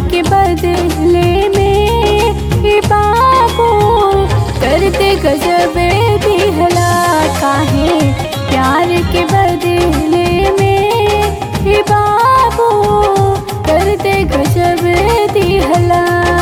के बदले में ये बाबू करते गजब दिहला काहे प्यार के बदले में ये बाबू करते गजब दिहला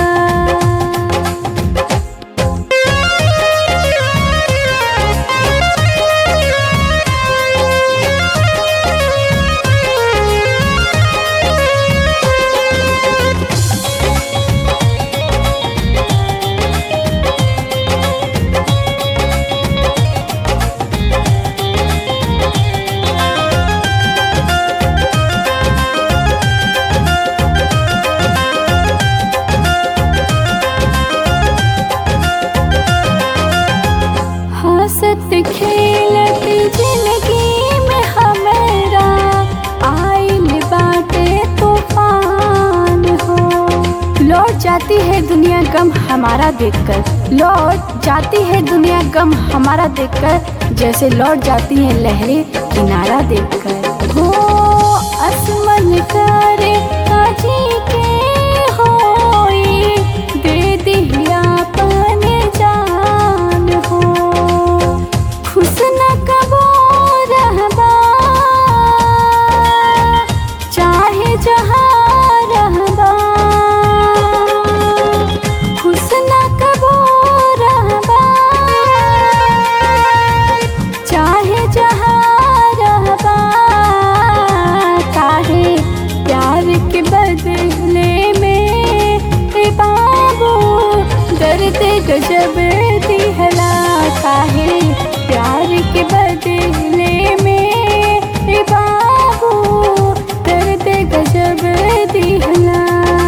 हंसत खेलत जिंदगी में हमरा आइल बाटे तूफान हो लौट जाती है दुनिया गम हमारा देखकर लौट जाती है दुनिया गम हमारा देखकर जैसे लौट जाती है लहरें किनारा देखकर हो असमन करे काजी के होई दे दिया अपन जान हो खुश न कबो रहबा चाहे जहाँ रहबा खुश न कबो रहबा चाहे जहाँ रहबा काहे प्यार के बदले में हे बाबू दर्द गजब दिहला काहे प्यार के बदले में हे बाबू दर्द गजब दिहला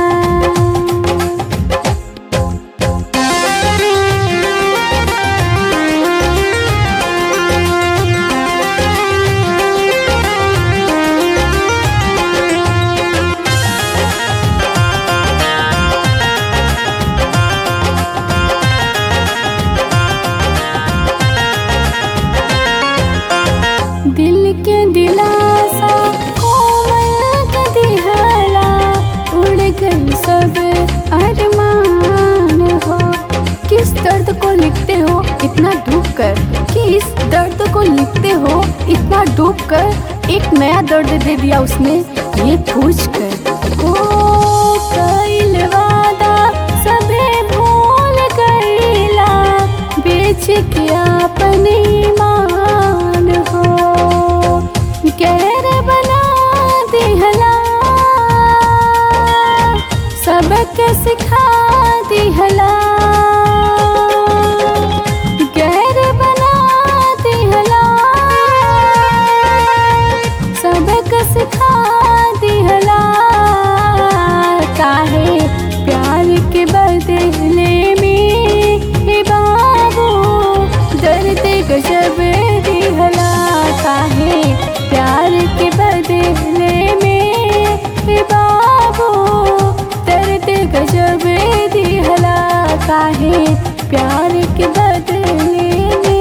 दिल के दिलासा कोमल के दिहला उड़ गई सब अरमान हो किस दर्द को लिखते हो इतना डूब कर किस दर्द को लिखते हो इतना डूब कर एक नया दर्द दे दिया उसने ये पूछ कर ओ कइल वादा सबे भूल गईला बेच के अपने ईमान हो गैर बना दिहला सबक सिखा दिहला गैर बना दिहला सबक सिखा दिहला काहे प्यार के बदले में हे बाबू दर्द गजब दिहला काहे प्यार के बदले में हे बाबू दर्द गजब दिहला काहे प्यार के बदले में